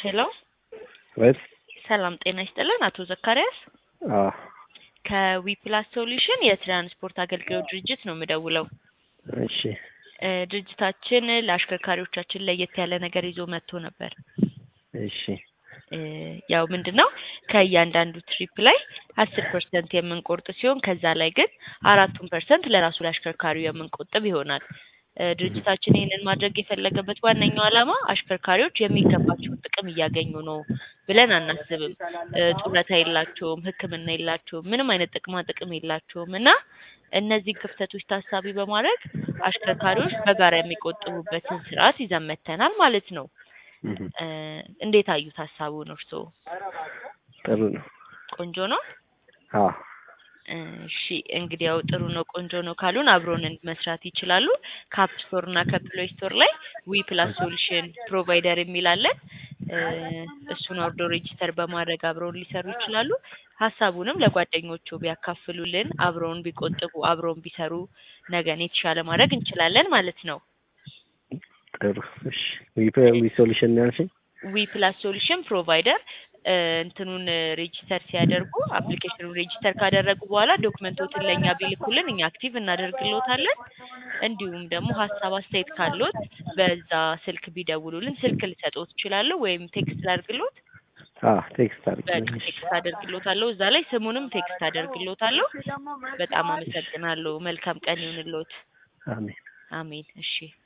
ሄሎ ወይስ ሰላም ጤና ይስጥልን አቶ ዘካሪያስ አዎ ከዊፕላስ ሶሉሽን የትራንስፖርት አገልግሎት ድርጅት ነው የምደውለው። እሺ እ ድርጅታችን ለአሽከርካሪዎቻችን ለየት ያለ ነገር ይዞ መጥቶ ነበር። እሺ እ ያው ምንድን ነው ከእያንዳንዱ ትሪፕ ላይ አስር ፐርሰንት የምንቆርጥ ሲሆን ከዛ ላይ ግን አራቱን ፐርሰንት ለራሱ ለአሽከርካሪው የምንቆጥብ ይሆናል። እ ድርጅታችን ይህንን ማድረግ የፈለገበት ዋነኛው ዓላማ አሽከርካሪዎች የሚገባቸውን ጥቅም እያገኙ ነው ብለን አናስብም። እ ጡረታ የላቸውም፣ ሕክምና የላቸውም፣ ምንም አይነት ጥቅማ ጥቅም የላቸውም እና እነዚህ ክፍተቶች ታሳቢ በማድረግ አሽከርካሪዎች በጋራ የሚቆጥቡበትን ስርዓት ይዘን መጥተናል ማለት ነው። እህ እ እንዴት አዩት ሀሳቡን እርስዎ? ጥሩ ነው። ቆንጆ ነው። አዎ እሺ እንግዲህ ያው ጥሩ ነው ቆንጆ ነው ካሉን አብሮን መስራት ይችላሉ። ከአፕ ስቶር እና ከፕሌይ ስቶር ላይ ዊ ፕላስ ሶሉሽን ፕሮቫይደር የሚል አለን። እ እሱን አውርዶ ሬጂስተር በማድረግ አብረውን ሊሰሩ ይችላሉ። ሀሳቡንም ለጓደኞቹ ቢያካፍሉልን፣ አብረውን ቢቆጥቡ፣ አብረውን ቢሰሩ ነገን የተሻለ ማድረግ እንችላለን ማለት ነው። ጥሩ እሺ ዊ ዊ ሶሉሽን ነው ያልሽኝ? ዊ ፕላስ ሶሉሽን ፕሮቫይደር እ እንትኑን ሬጂስተር ሲያደርጉ አፕሊኬሽኑን ሬጂስተር ካደረጉ በኋላ ዶክመንቶችን ለእኛ ቢልኩልን እኛ አክቲቭ እናደርግልዎታለን። እንዲሁም ደግሞ ሀሳብ አስተያየት ካለዎት በዛ ስልክ ቢደውሉልን ስልክ ልሰጥዎት እችላለሁ ወይም ቴክስት ላድርግልዎት። አዎ ቴክስት በቃ አድርጊልኝ። ቴክስት አደርግልዎታለሁ እዛ ላይ ስሙንም ቴክስት አደርግልዎታለሁ። በጣም አመሰግናለሁ። መልካም ቀን ይሁንልዎት። አሜን። አሜን። እሺ